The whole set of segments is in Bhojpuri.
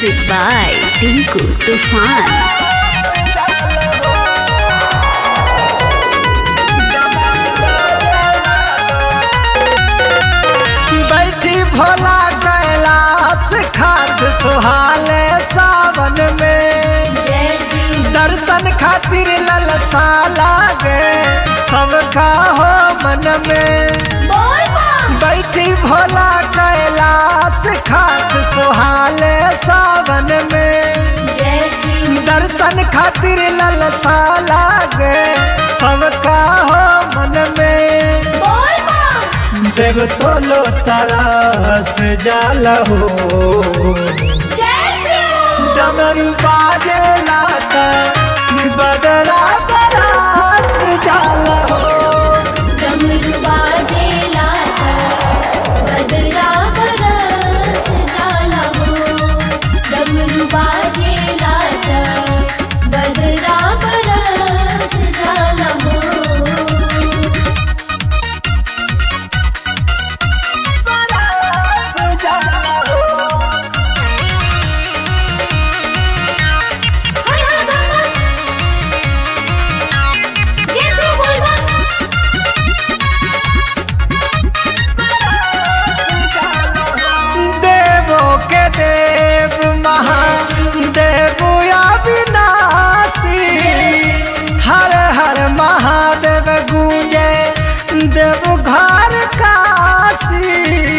Music by Tinku Tufan. बैठी भोला कैलाश खास सुहाले सावन में दर्शन खातिर ललसा लागे सबका हो मन में बैठी भोला कैलाश खास सुहाले सावन में दर्शन खातिर ललसा लागे सबका हो मन में देव तोलो तरस जाला हो डमरू बाजे लाता बदरा बरास जाला हो बदरा बरस जाला हो बरास जाला हो देवों के देव महादेव अविनाशी हर हर महादेव गूंजे देव घर काशी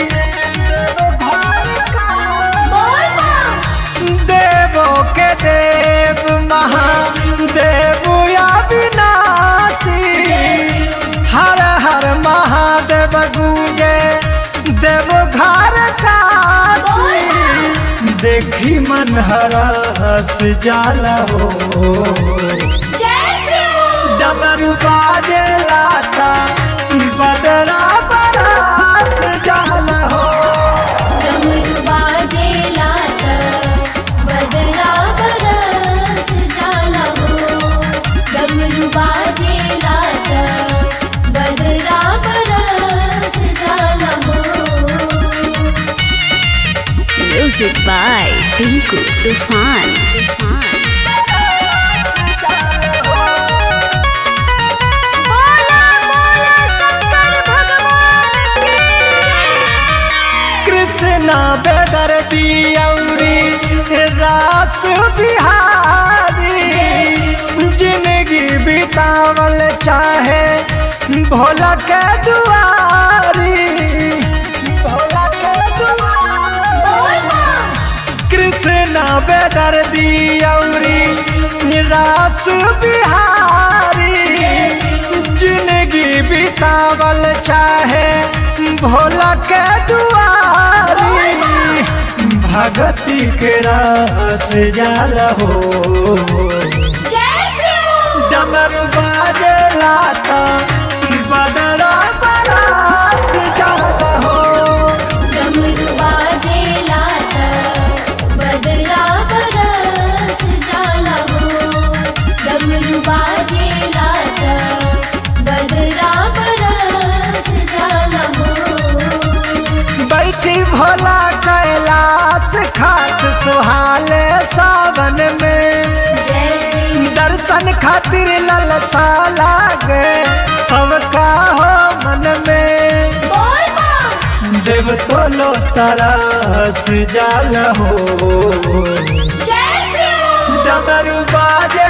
देवों के देव महादेव अविनाशी हर हर महादेव गूंजे देव घर काशी देखी मन हरस जाला हो डबरू बाजे लाता बदरा बरास जाला हो बदरा बरस जाला हो Music by Tinku Tufan. Krishna बेदर दियौरी रास बिहारी जिंदगी बितावल चाहे भोला के दुआरी भोला के दुआरी कृष्णा बेदर दियौरी निराश बिहारी जिंदगी बितावल चाहे भोला के दुआरी भगती के रास जाला हो डमर बाजे लाता बदरा बरास जाला हो बदरा बरस जाला हो डमरू बाजे लाता बदरा बरस जाला हो बैठी भोला कैलाश खास सुहाले सावन में दर्शन खातिर ललसा लागे सबका हो मन में देव तोलो तरस जाल हो डमरू बाजे